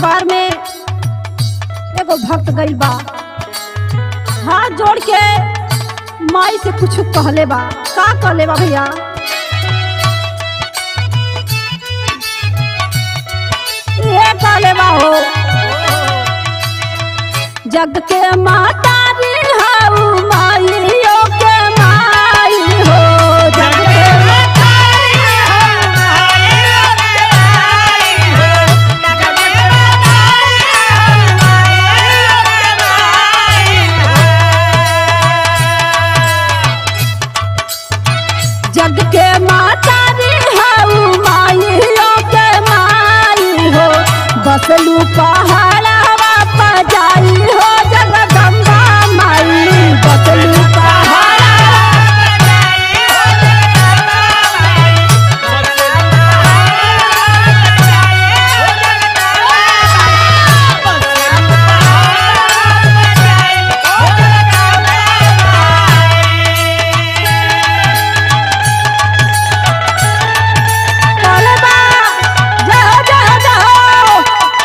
दरबार में एगो भक्त गइल बा हाथ जोड़ के माई से कुछ कहले बा का कहले बा भैया ये कहले बा हो जग के माता री हाउ माइयो के माई हो जग के माता जग के माता रे हाउ माइयो के माई हो बसलू पहाड़वा पर जाई हो जगदम्बा माई बसलू पहाड़ कहले बा जाओ जाओ जाओ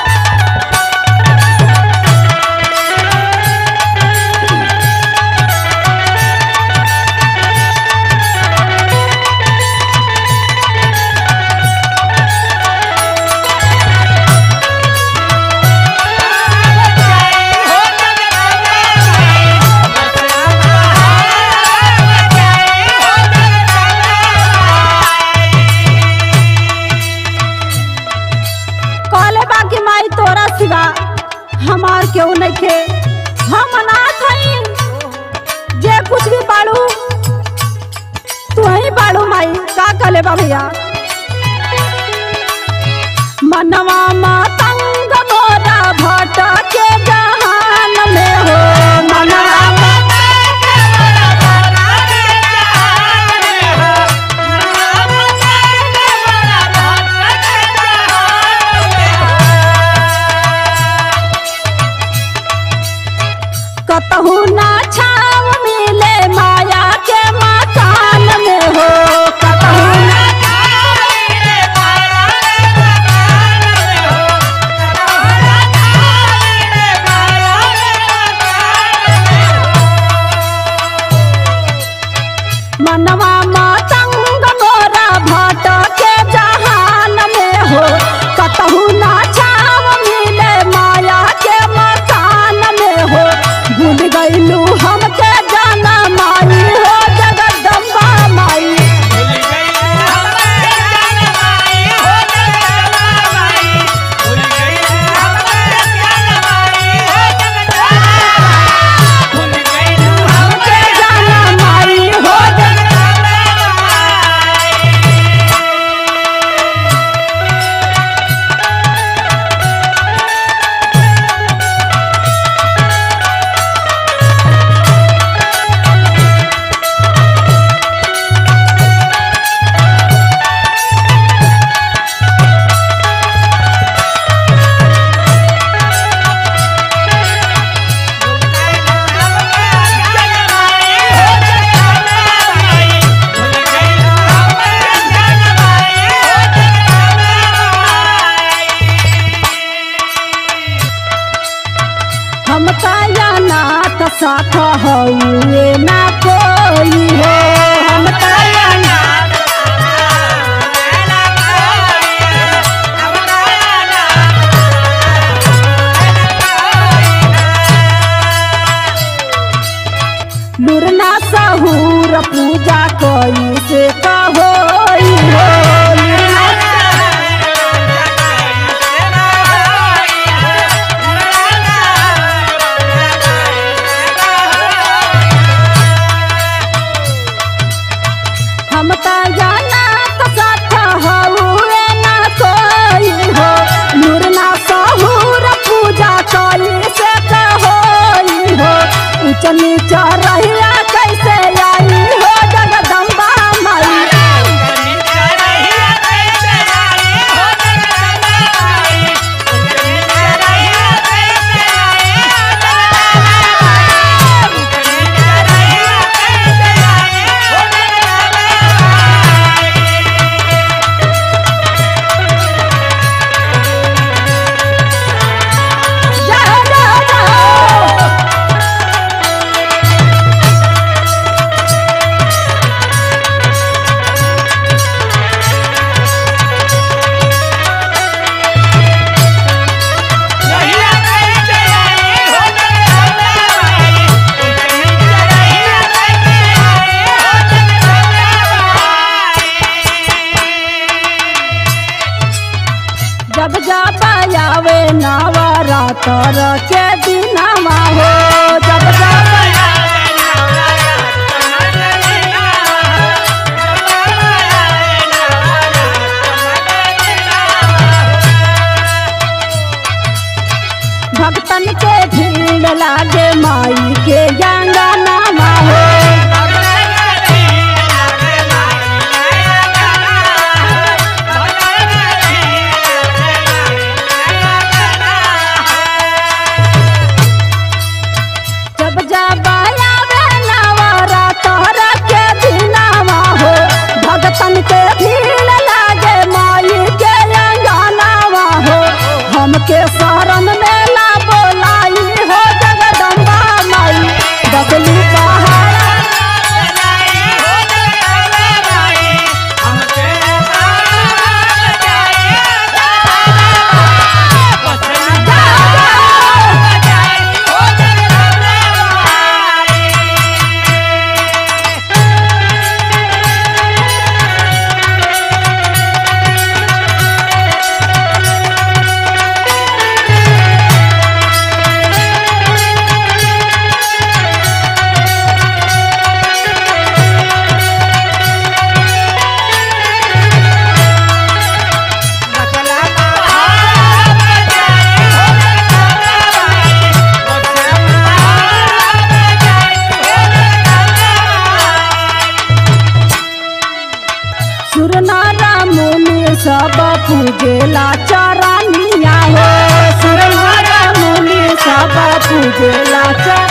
कहले बा कि माई तोरा सिवा हमार केहू नइखे हम अनाथ हई जे कुछ भी बाड़ू तू ही बाड़ू माई का कहले बा भैया मनवा मातंग मोरा भटके जहान में हो मनवा कतहु ना छाव मिले माया के मकान में हो कतहु ना मनवा मातंग मोरा भटके जहान में हो कतहु ना छाव मिले माया के मकान में हो भूल गईलू हमके जाना माई हो जगदम्बा माई हमके जाना माई हो हम काया नाथ साथ हउए ना कोई हो हम काया नाथ लुरना सहूर पूजा कोई से कहोई हो लुरना हम त जाना त साथ हउए ना कोई हो लुरना सहूर पूजा कोई से कहोई हो ऊंच नीच रहिया कैसे आई हो जगदम्बा माई आवे नवरात्र के दिनमा हो जब जब भक्तन के भीड़ लागे माई के अंगनामा हो जब जब आवे नवरात्र के दिनमा हो भक्तन के भीड़ लागे माई के अंगनामा हो हमके शरण में ला बोलाई हो जगदम्बा माई बबलू पहाड़ा सुरनारा मुनि सब पूजेला चरनिया हो सुरनारा मुनि सब पूजेला चर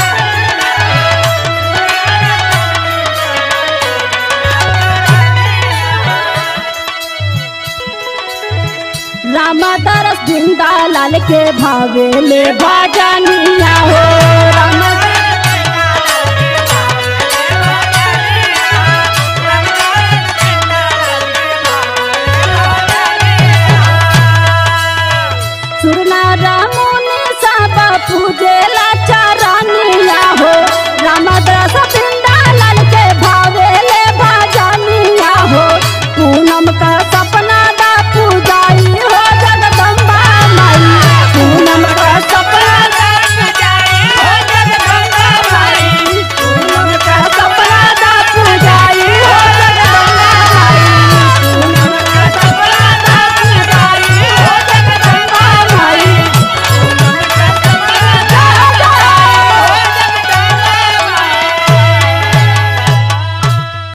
रामदरस जिंदा लाल के भावेले भजनिया हो राम